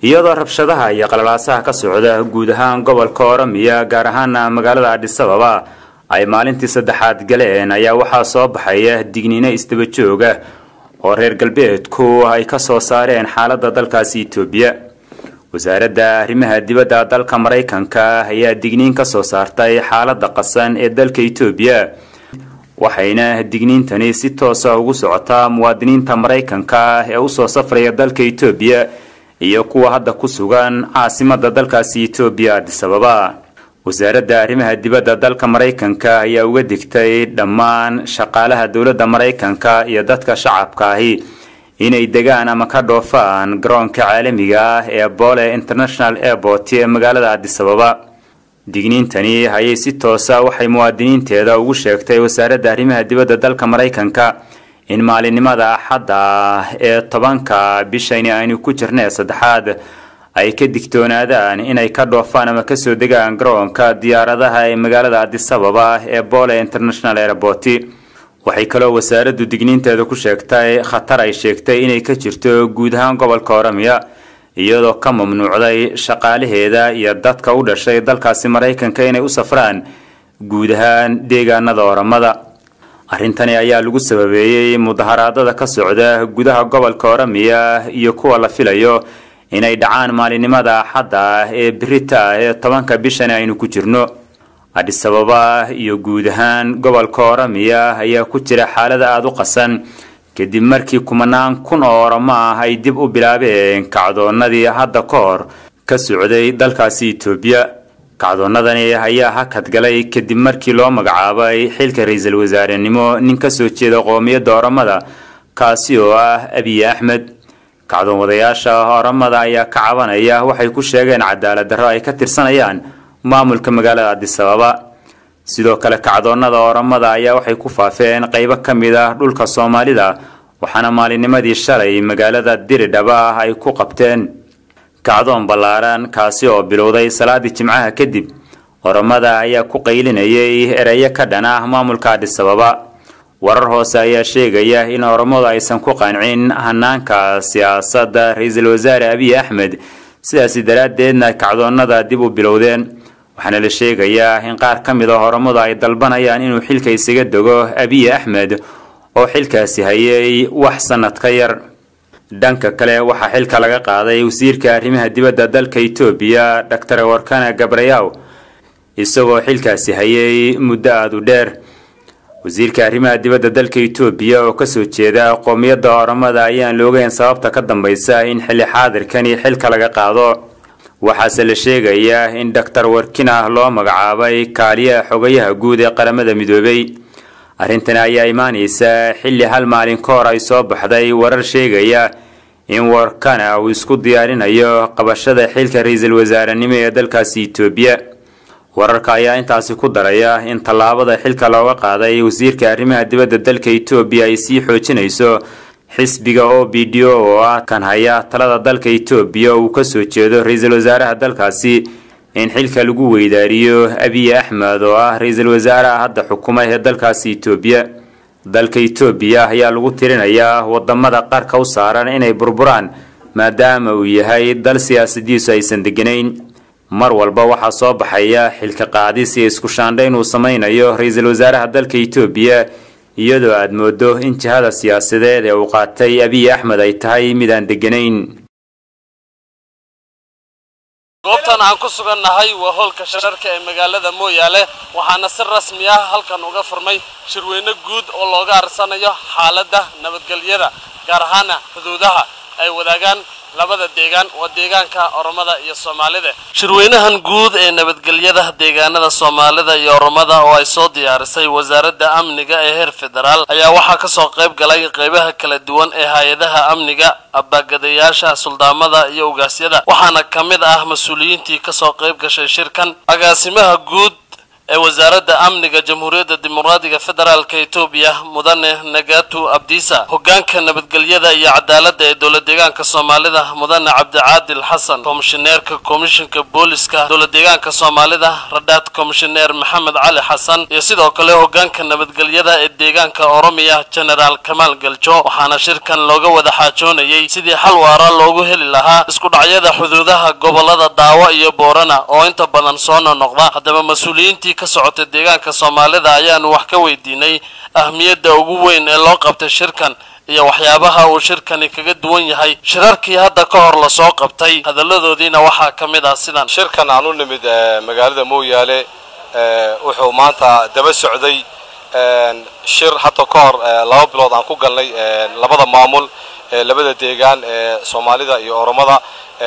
iyadoo rabshadaha iyo qalalaasaha ka socda guud ahaan gobolka oromiya gaar ahaana magaalada adhisababa ay maalintii saddexaad galeen ayaa waxaa soo baxaya digniino isdaba jooga oo reer galbeedku ay ka soo saareen xaaladda dalkaasi etoobiya wasaaradda arrimaha dibadda dalka maraykanka ayaa digniin ka soo saartay xaaladda qasan ee dalka etoobiya waxayna digniintani si toosa ugu socotaa muwaadiniinta maraykanka ee usoo safraya dalka etoobiya iyo kuwa hadda ku sugan caasimada dalkaasi etoobiya adisababa wasaaradda arrimaha dibadda dalka maraykanka ayaa uga digtay dhammaan shaqaalaha dowladda maraykanka iyo dadka shacabka ahi inay degaan ama ka dhoofaan garoonka caalamiga ah ee bole international airport ee magaalada adisababa digniintani ayay si toosa waxay muwaadiniinteeda ugu sheegtay wasaaradda arrimaha dibadda dalka maraykanka in maalinimada axadda ee tobanka bishani aynu ku jirnay saddexaad ay ka digtoonaadaan inay ka dhoofaan ama kasoo degaan garoonka diyaaradaha ee magaalada adisababa ee bole international airport waxay kaloo wasaaraddu digniinteeda ku sheegtay khatar ay sheegtay inay ka jirto guud ahaan gobolka oromiya iyadoo ka mamnuucday shaqaalaheeda iyo dadka u dhashay dalkaasi maraykanka inay u safraan guud ahaan deegaanada oromada arrintani ayaa lagu sababeeyey mudaharaadada ka socda gudaha gobolka oromiya iyo kuwa la filayo inay dhacaan maalinimada axadda ee birita ee tobanka bishan aynu ku jirno adhisababa iyo guud ahaan gobolka oromiya ayaa ku jira xaalada aada u qasan kadib markii kumanaan kun oo oromo ah ay dib u bilaabeen kacdoonadii hadda ka hor ka socday dalkaasi etoobiya kacdoonadani ayaa hakad galay kadib markii loo magacaabay xilka ra-iisul wasaarenimo nin kasoo jeeda qoomiyadda oromada kaasi oo ah abiy axmed kacdoon wadayaasha oromada ayaa ka cabanaya waxay ku sheegeen cadaalad darro ay ka tirsanayaan maamulka magaalada adisababa sidoo kale kacdoonada oromada ayaa waxay ku faafeen qeybo ka mid ah dhulka soomaalida waxaana maalinnimadii shalay magaalada diridhaba ay ku qabteen kacdoon ballaaran kaasi oo bilowday salaadii jimcaha kadib oromada ayaa ku qaylinayay ereyo ka dhan ah maamulka adhisababa warar hoose ayaa sheegaya in oromadu aysan ku qancin hanaanka siyaasadda ra-iisul wasaare abiy axmed sidaasi daraaddeedna kacdoonada dib u bilowdeen waxaana la sheegayaa in qaar ka mid a oromadu ay dalbanayaan inuu xilka isaga dego abiy axmed oo xilkaasi hayay wax sanad ka yar dhanka kale waxaa xilka laga qaaday wasiirka arrimaha dibadda dalka etoobiya doctor warkana gabrayaw isagoo xilkaasi hayay muddo aada u dheer wasiirka arrimaha dibadda dalka etoobiya oo kasoo jeeda qoomiyadda oromada ayaan la ogeyn sababta ka dambeysa in xilli xaadirkani xilka laga qaado waxaase la sheegayaa in doctor warkina loo magacaabay kaaliyaha xogayaha guud ee qaramada midoobay arrintani ayaa imaaneysa xilli hal maalin ka hor ay soo baxday warar sheegaya in warkana uu isku diyaarinayo qabashada xilka ra-iisul wasaarenimo ee dalkaasi etoobiya wararka ayaa intaasi ku daraya in tallaabada xilka looga qaaday wasiirka arrimaha dibadda dalka etoobiya ay sii xoojinayso xisbiga o b d o oo ah kan haya talada dalka etoobiya uu kasoo jeedo ra-iisul wasaaraha dalkaasi in xilka lagu weydaariyo abiy axmed oo ah ra-iisul wasaaraha hadda xukuma ee dalkaasi etoobiya dalka etoobiya ayaa lagu tirinayaa wadamada qarka u saaran inay burburaan maadaama uu yahay dal siyaasadiisu aysan deganayn mar walba waxaa soo baxaya xilka qaadis iyo isku shaandhayn uu sameynayo ra-iisul wasaaraha dalka etoobiya iyadoo aada moodo in jihada siyaasadeed ee uu qaatay abiy axmed ay tahay mid aan deganayn goobtan aan ku sugannahay waa hoolka shararka ee magaalada mooyaale waxaana si rasmi ah halkan uga furmay shirweyne guud oo looga arsanayo xaaladda nabadgelyada gaar ahaana xuduudaha ay wadaagaan labada deegaan waa deegaanka oromada iyo soomaalida shirweynahan guud ee nabadgelyada deegaanada soomaalida iyo oromada oo ay soo diyaarisay wasaaradda amniga ee heer federaal ayaa waxaa kasoo qayb galay qeybaha kala duwan ee hay-adaha amniga abaagadayaasha suldaamada iyo ugaasyada waxaana ka mid ah mas-uuliyiintii kasoo qayb gashay shirkan agaasimaha guud ee wasaaradda amniga jamhuuriyadda dimuqraadiga federaalka etoobiya mudane nagatu abdiisa hoggaanka nabadgelyada iyo cadaaladda ee dowlad deegaanka soomaalida mudane cabdicaadil xasan komishineerka komishinka booliska dowlad deegaanka soomaalida radhaad komishineer maxamed cali xasan iyo sidoo kale hoggaanka nabadgelyada ee deegaanka oromiya genaraal kamaal galjo waxaana shirkan looga wada xaajoonayay sidii xal waara loogu heli lahaa isku dhacyada xuduudaha gobolada daawo iyo boorana oo inta badan soo nonoqda haddaba mas-uuliyiintii ka socotay deegaanka soomaalida ayaanu wax ka weydiinay ahmiyadda ugu weyn ee loo qabtay shirkan iyo waxyaabaha uu shirkani kaga duwan yahay shirarkii hadda ka hor lasoo qabtay hadalladoodiina waxaa ka mid ah sidan shirkan aan u nimid magaalada mooyaale wuxuu maanta daba socday shir hadda ka hor laba bilood aan ku galnay labada maamul labada deegaan ee soomaalida iyo oromada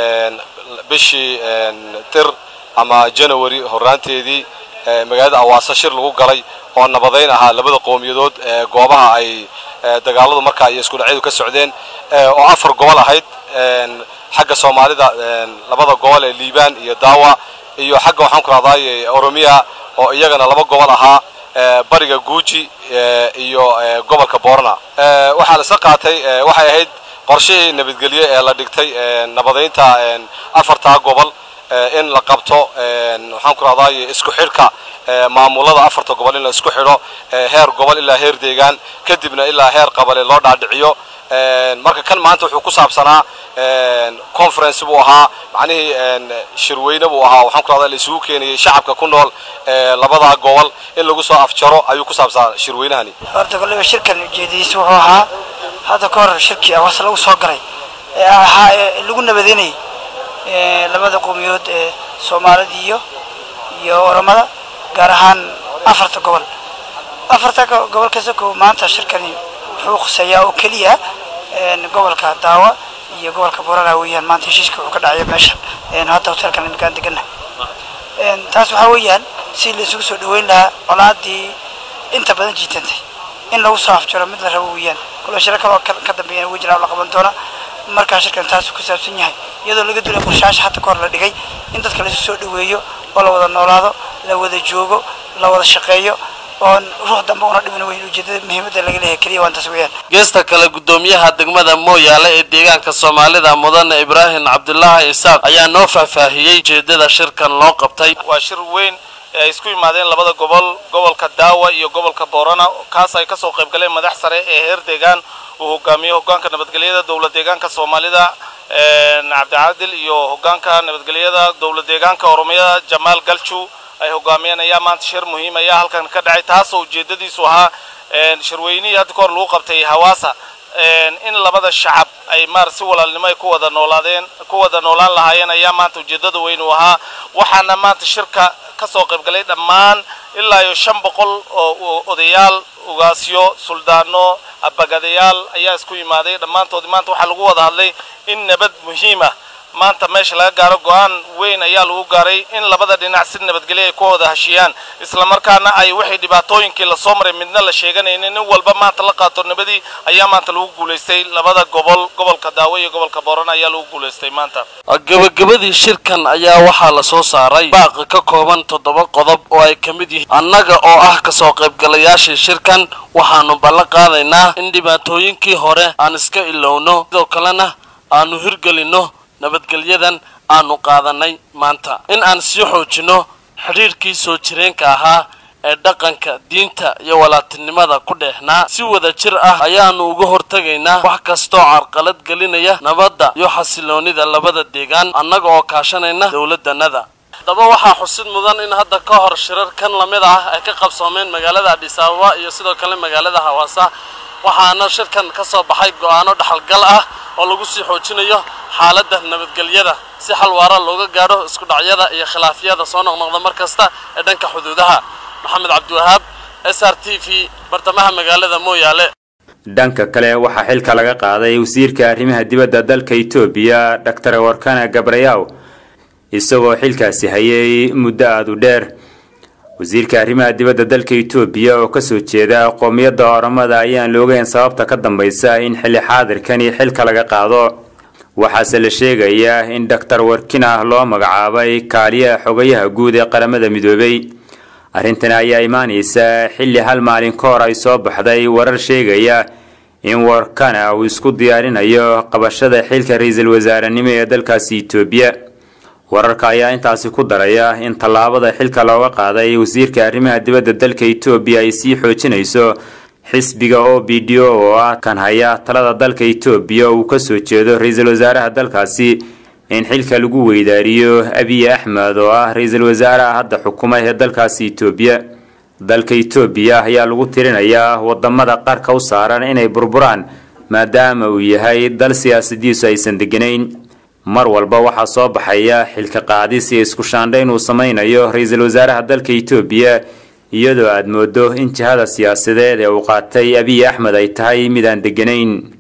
bishii dir ama janawari horaanteedii magaalada awaasa shir lagu galay oo nabadayn ahaa labada qowmiyadood goobaha ay dagaaladu markaa iyo isku dhacyadu ka socdeen oo afar gobol ahayd xagga soomaalida labada gobol ee liibaan iyo daawa iyo xagga waxaan ku rahdaay oromiya oo iyagana laba gobol ahaa bariga guuji iyo gobolka boorna waxaa la isla qaatay waxay ahayd qorshihii nabadgelye ee la dhigtay nabadaynta afartaa gobol in la qabto waxaan ku rahdaay isku xidhka maamulada afarta gobol in la isku xidho heer gobol ilaa heer deegaan kadibna ilaa heer qabale loo dhaadhiciyo marka kan maanta wuxuu ku saabsanaa conference buu ahaa macnihii shirweyne buu ahaa waxaan ku rahdaa la isugu keenayay shacabka ku nool labada gobol in lagu soo afjaro ayuu ku saabsanaa shirweynahani horta kolliba shirkan ujeedadiisa wuxuu ahaa hadda ka hor shirkii awas lagu soo galay ee ahaa ee lagu nabadeynayay labada qowmiyood ee soomaalida iyo iyo oromada gaar ahaan afarta gobol afarta gobol kasta ko maanta shirkani wuxuu khuseeyaa oo keliya gobolka daawa iyo gobolka borana weeyaan maanta heshiiska wuxuu ka dhacaya meeshan hadda hotelkan iminkaan degana taas waxaa weeyaan si la isugu soo dhaweyn lahaa colaadii inta badan jiitantay in lagu soo afjaro mid la rabo weeyaan kula shiro kaloo ka dambeeyana way jiraan la qaban doona markaa shirkan taasuu ku saabsan yahay iyadoo laga duulay qorshaasha hadda ka hor la dhigay in dadka laisu soo dhaweeyo oo la wada noolaado la wada joogo la wada shaqeeyo oon ruux dambe una dhimin weyn ujeedada muhiimadda laga leeyahay keliya waan taas weeyaan geesta kale guddoomiyaha degmada mooyaale ee deegaanka soomaalida mudane ibraahim cabdulaahi isaaq ayaa noo faahfaahiyey ujeedada shirkan loo qabtay waa shir weyn ee ay isku yimaadeen labada gobol gobolka daawa iyo gobolka boorana kaas ay kasoo qayb galeen madax sare ee heer deegaan uu hogaamiyo hogaanka nabadgelyada dowlad deegaanka soomaalida cabdicaadil iyo hogaanka nabadgelyada dowlad deegaanka oromiyada jamaal galju ay hogaamiyeen ayaa maanta shir muhiim ayaa halkan ka dhacay taasoo ujeedadiisu ahaa shirweynihii hadda ka hor lagu qabtay hawaasa in labada shacab ay maar si walaalnimo ay ku wada noolaadeen ku wada noolaan lahaayeen ayaa maanta ujeedada weyn uu ahaa waxaana maanta shirka kasoo qayb galay dhammaan ilaa iyo shan boqol oo odayaal ugaasyo suldaano abagadayaal ayaa isku yimaaday dhammaantoodi maanta waxaa lagu wada hadlay in nabad muhiima maanta meesha laga gaaro go-aan weyn ayaa lagu gaaray in labada dhinac si nabadgelyo ay ku wada heshiyaan islamarkaana ay wixii dhibaatooyinkii lasoo maray midna la sheeganaynin nin walba maanta la qaato nabadii ayaa maanta lagu guulaystay labada gobol gobolka daawo iyo gobolka boorana ayaa lagu guulaystay maanta gabagabadii shirkan ayaa waxaa la soo saaray baaqi ka kooban toddoba qodob oo ay ka mid yihiin annaga oo ah kasoo qaybgalayaashii shirkan waxaanu ballan qaadaynaa in dhibaatooyinkii hore aan iska ilowno sidoo kalena aanu hirgelinno nabadgelyadan aanu qaadanay maanta in aan sii xoojinno xidhiirkii soo jireenka ahaa ee dhaqanka diinta iyo walaatinimada ku dheexnaa si wada jir ah ayaanu uga hortegaynaa wax kastoo carqalad gelinaya nabadda iyo xasiloonida labada deegaan annaga oo kaashanayna dowladdanada haddaba waxaa xusid mudan in hadda ka hor shirar kan lamid ah ay ka qabsoomeen magaalada adhis ababa iyo sidoo kale magaalada hawaasa waxaana shirkan ka soo baxay go-aano dhaxalgal ah oo lagu sii xoojinayo xaaladda nabadgelyada si xal waara looga gaadho isku dhacyada iyo khilaafyada soo noqnoqda mar kasta ee dhanka xuduudaha maxamed cabdiwahaab s r t v bartamaha magaalada mooyaale dhanka kale waxaa xilka laga qaaday wasiirka arrimaha dibadda dalka etoobiya doctor warkana gabrayaw isagoo xilkaasi hayay muddo aada u dheer wasiirka arrimaha dibadda dalka etoobiya oo kasoo jeeda qoomiyadda oramada ayaan loogeyn sababta ka dambaysa in xilli xaadirkani xilka laga qaado waxaase la sheegayaa in doctor warkina loo magacaabay kaaliyaha xogayaha guud ee qaramada midoobay arrintani ayaa imaanaysa xilli hal maalin ka hor ay soo baxday warar sheegaya in warkana uu isku diyaarinayo qabashada xilka ra-iisul wasaarenimo ee dalkaasi etoobiya wararka ayaa intaasi ku daraya in tallaabada xilka looga qaaday wasiirka arrimaha dibadda dalka etoobiya ay sii xoojinayso xisbiga o b d o oo ah kan haya talada dalka etoobiya uu kasoo jeedo ra-iisul wasaaraha dalkaasi in xilka lagu weydaariyo abiy axmed oo ah ra-iisul wasaaraha hadda xukuma ee dalkaasi etoobiya dalka etoobiya ayaa lagu tirinayaa wadamada qarka u saaran inay burburaan maadaama uu yahay dal siyaasadiisu aysan deganayn mar walba waxaa soo baxaya xilka qaadis iyo isku shaandhayn uu samaynayo ra-iisul wasaaraha dalka etoobiya iyadoo aad moodo in jihada siyaasadeed ee uu qaatay abiy axmed ay tahay mid aan deganayn